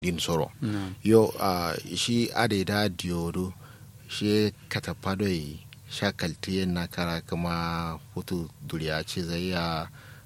din soro Na'am. yo uh, shi adeda diodo shi katapado yi shakalti yin na kara kuma hutu duriya ce zai ya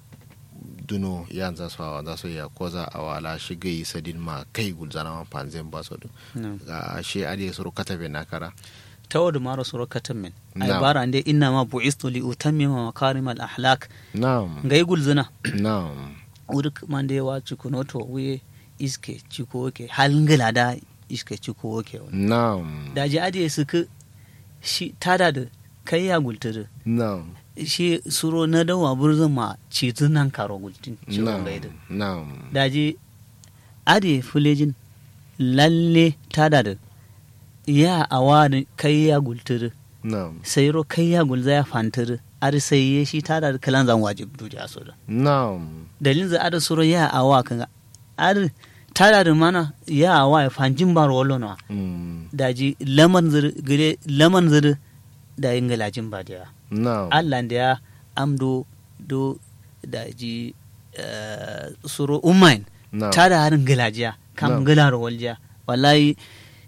duno yan za su hawa za su ya koza a wala shi gai sadin ma kai gulzana ma panzen ba su du Na'am. ga shi ade suru katabe na kara tawadu maro suro katamin ay Na'am. bara ande inna ma bu'istu li utammima makarim al ahlak na'am ngai gulzuna na'am udik mande wa cikunoto wiye iske ciko ke halngila da iske ciko ke na'am da ji ade suka shi tada da kai ya gulturu na'am shi suro na dawa burzun ma cizun nan karo gultin ciwon na'am gaida na'am da ji ade fulejin lalle tada da ya awa da kai ya gulturu na'am sai ro kai ya gulza ya fanturu ar sai ya shi tada da kalan zan wajib duja so da na'am dalilin za ada suro ya awa kan ar tada da mana ya awa ya fanjin bar wallo na mm, daji laman zir gire laman zir da yin galajin ba da na'am Allah da ya amdo do daji eh, suro umain na'am tada harin galajiya kam Na'am. galar walja wallahi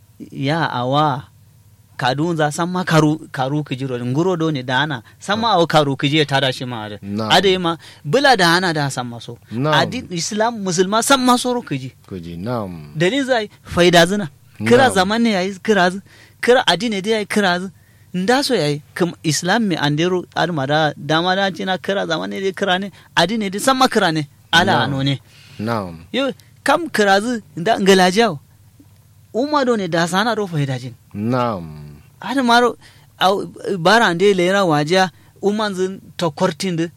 ya awa kadun za san ma karu karu kijiro nguro do ne da ana san ma awa karu kije tada shi ma da Na'am. ade ma bula da ana da san maso Na'am. adi islam musulma san maso ro kiji kuji na'am dalil zai faida zina kira Na'am. zaman ne yayi kira zu kira addini dai yayi kira zu nda so yayi kum islam mi andero alma da dama da cina kira zaman ne dai kira ne addini dai san ma kira ne ala Na'am. ano ne na'am yo kam kira zu nda ngalajiya umma do ne da sana ro faida jin na'am hada maro au bara ande lera wajiya umman zin to kortinde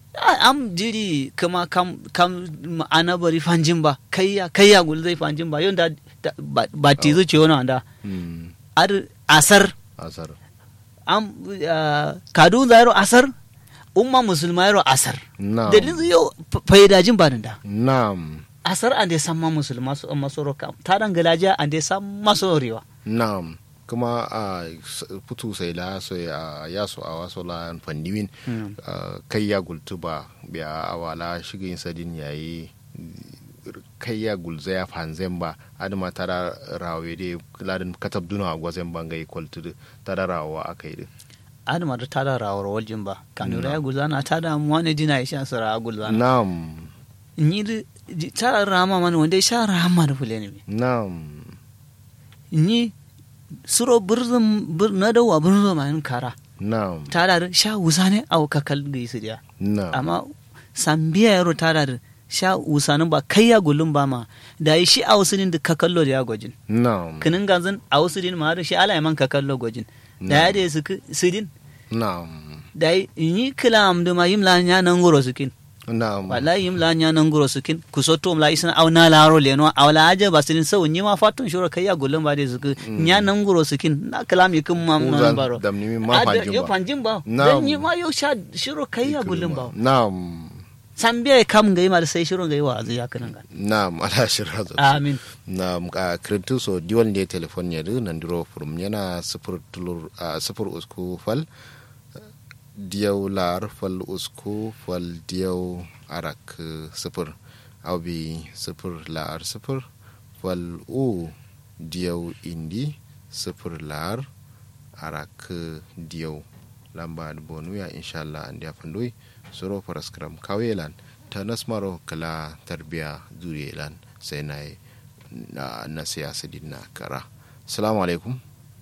am jiri kama kam kam ana bari fanjin ba kayya kayya gul zai fanjin ba yonda da- ba ba tizu ce wani anda mm, ar asar asar am ah, kadun zairo asar umma musulma yaro asar na'am dalilin zai yau faidajin ba da na'am asar ande samma musulma su masoro kam ta dan galajiya ande samma sorewa Naam, kuma a putu sai la so ya ya so a waso la fandiwin Mm. ah, kai ya gultu ba biya awala shigin sadin yayi kai ya gulza ya fanzen ba adama tara rawe de ladin katab duna a gwazen bangai kwaltu tara rawa akai de adama da tada rawar waljin ba kanura ya gulzana tada mu wani dina ya sha sara gulzana Naam, ni da tada rama mana wanda ya sha rama da fule ne naam, ni suro burzum bur na dawa burzum ma kara naam, tada da sha wusa ne au kakal da su dia naam, amma sambiya yaro tada da sha wusanin ba kai ya gulun ba ma da yi shi a wasu da kakallo da ya gwajin naam, kinin ganzan a wasu din ma da shi ala ya man kakallo gwajin da ya da su sidin naam, da yi yi kila amdu ma yimla nya nan goro sukin naam, wallahi yim la nya nan guro sukin ku soto la isna aw na laro le no aw la aja basin sau nyi ma fatun shura kai ya gullum ba de suku nya nan guro sukin na kalam yikum ma Uzan man baro damni mi ma Ada- fanjin yo ba. fanjin ba Na'am. dan nyi ma yo sha shiro kai ya gullum ba Naam, sambiya kam gai ma sai shiro gai wa azu ya kanan ga naam, ala shirra amin na a kirintu so diwan ne telefon ya du nan duro furum yana sifir tulur a sifir usku fal diyaw lar fal usku fal diyaw arak sifir abi sifir lar sifir fal u diyaw indi sifir lar arak diyaw lamba bonu ya inshallah an dia fandoi soro paraskram kawelan ta nasmaro kala tarbiya zuriyelan sai na yi na, na siyasa din na kara salamu alaikum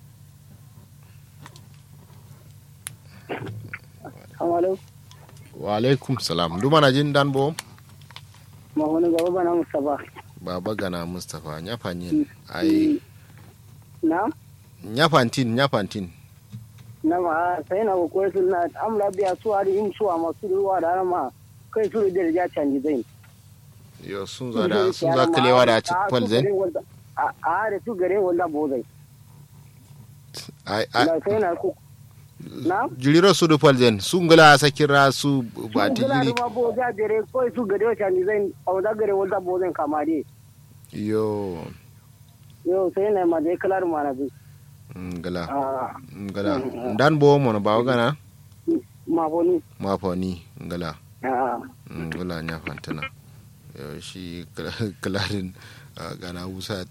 Amalo, wa alaikum salam duma na jin dan bo ma wani gaba bana Mustapha. baba gana mustapha nyafanyin ai Na? nyafantin nyafantin Na ma sai na ko su na amla biya su hari im su ma su ruwa da ma kai su da ja canji zai. yo sun za da sun za kalewa da ci kwal zai A a da su gare wanda bo zai. ai ai Na sai na ku Na? jiriro su du kwal zai sun gula sakira su ba ti Su gala jiri ma bo ja gare kai su gare canji zai a wanda gare wanda bo zai kama dai. yo Yo sai na ma dai kalar ma na bi. ngala Ah, ngala dan bo mo ba gana ma boni. ma fa ni ngala Ah, ngala nyafantana yo shi kalarin gana wusa